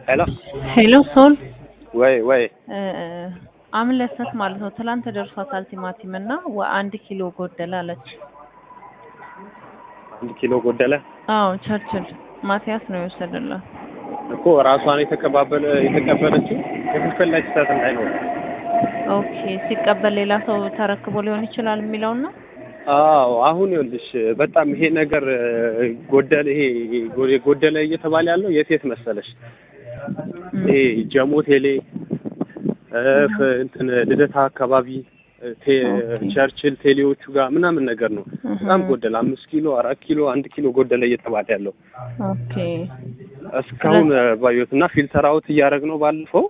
ሄሎ ሄሎ ሶል ወይ ወይ አምለሰት ማለት ነው። ትላንት ደርሷታል ቲማቲም እና አንድ ኪሎ ጎደለ አለች። አንድ ኪሎ ጎደለ አዎ ቸርችል ማቲያስ ነው የወሰደላት። እኮ ራሷን የተቀባበለ የተቀበለችው ክፍልፍል ላይ ስህተት እንዳይኖር ኦኬ ሲቀበል ሌላ ሰው ተረክቦ ሊሆን ይችላል የሚለው ነው። አዎ አሁን ይኸውልሽ በጣም ይሄ ነገር ጎደለ ይሄ ጎደለ እየተባለ ያለው የት የት መሰለሽ ይሄ ጀሞ ቴሌ እንትን ልደታ አካባቢ ቸርችል ቴሌዎቹ ጋር ምናምን ነገር ነው። በጣም ጎደለ አምስት ኪሎ አራት ኪሎ አንድ ኪሎ ጎደለ እየተባለ ያለው ኦኬ እስካሁን ባየሁት እና ፊልተር አውት እያደረግ ነው ባለፈው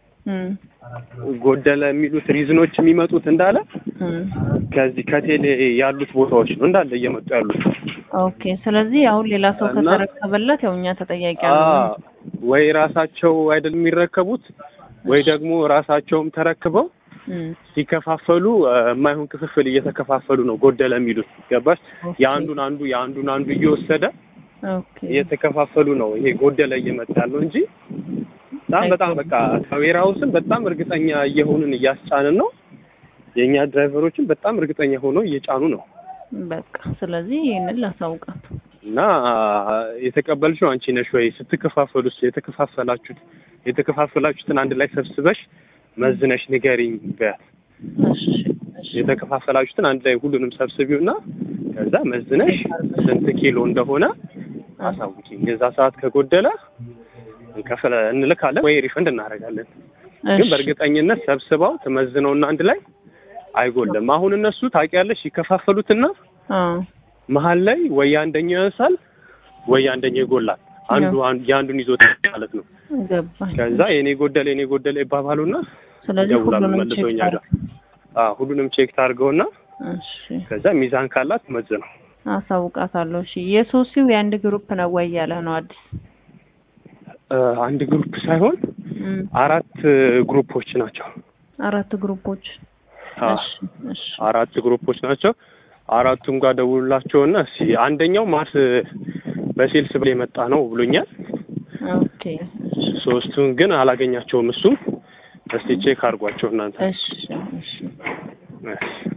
ጎደለ የሚሉት ሪዝኖች የሚመጡት እንዳለ ከዚህ ከቴሌ ያሉት ቦታዎች ነው እንዳለ እየመጡ ያሉት። ኦኬ ስለዚህ አሁን ሌላ ሰው ከተረከበለት ያው እኛ ተጠያቂ አለ ወይ ራሳቸው አይደል የሚረከቡት ወይ ደግሞ ራሳቸውም ተረክበው ሲከፋፈሉ የማይሆን ክፍፍል እየተከፋፈሉ ነው ጎደለ የሚሉት ገባሽ? የአንዱን አንዱ የአንዱን አንዱ እየወሰደ እየተከፋፈሉ ነው ይሄ ጎደለ እየመጣ ያለው እንጂ በጣም በጣም በቃ ከዌራውስን በጣም እርግጠኛ እየሆንን እያስጫንን ነው። የእኛ ድራይቨሮችን በጣም እርግጠኛ ሆነው እየጫኑ ነው። በቃ ስለዚህ ይህንን ላሳውቃት እና የተቀበልሽው አንቺ ነሽ ወይ? ስትከፋፈሉስ የተከፋፈላችሁት የተከፋፈላችሁትን አንድ ላይ ሰብስበሽ መዝነሽ ንገሪኝ በያት። የተከፋፈላችሁትን አንድ ላይ ሁሉንም ሰብስቢውና ከዛ መዝነሽ ስንት ኪሎ እንደሆነ አሳውቂኝ። የዛ ሰዓት ከጎደለ እንከፍለ እንልካለን ወይ ሪፈንድ እናደርጋለን። ግን በእርግጠኝነት ሰብስበው ትመዝነውና አንድ ላይ አይጎልም። አሁን እነሱ ታውቂያለሽ ይከፋፈሉትና መሀል ላይ ወይ አንደኛው ያንሳል ወይ አንደኛው ይጎላል። አንዱ የአንዱን ይዞት ማለት ነው። ከዛ የኔ ጎደለ የኔ ጎደለ ይባባሉና ስለዚህ ይደውላሉ ሁሉንም መልሶ ቼክ እኛ ጋር። አዎ ሁሉንም ቼክ ታድርገውና እሺ ከዛ ሚዛን ካላት መዝነው አሳውቃታለሁ። እሺ የሶሲው የአንድ ግሩፕ ነው ወይ ያለ ነው አዲስ አንድ ግሩፕ ሳይሆን አራት ግሩፖች ናቸው። አራት ግሩፖች እሺ እሺ አራት ግሩፖች ናቸው። አራቱም ጋር ደውሉላቸውና እስኪ አንደኛው ማርስ በሴልስ ብሎ የመጣ ነው ብሎኛል። ኦኬ ሶስቱን ግን አላገኛቸውም። እሱም እስቲ ቼክ አድርጓቸው እናንተ። እሺ እሺ እሺ